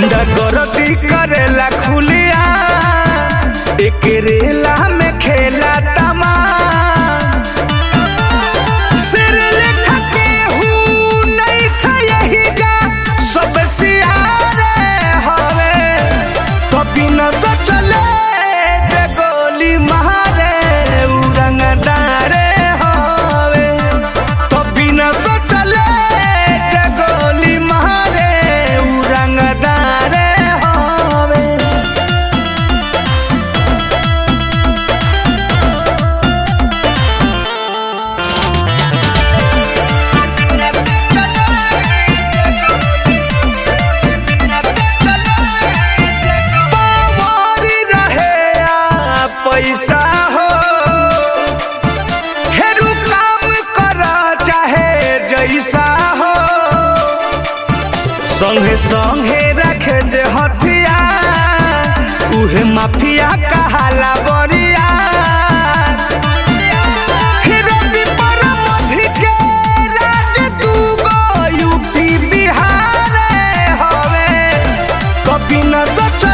गुंडा गरदी करेला खुलिया एक रेला में खेला तमा सिर लेखा केहू नहीं खयही जा सब सियारे हवे तो बिना सोचले जे गोली मारे उरंगदारे हवे तो बिना सोचले जे गोली मारे उरंगदारे हवे पावरी रहे आ पैसा हो हेरू काम कर चाहे जैसा हो संगे संगे रखे जे हथिया उहे माफिया कहाला बरिया रवि परमधि के राज दूगो यूपी बिहार हवे कभी न सोच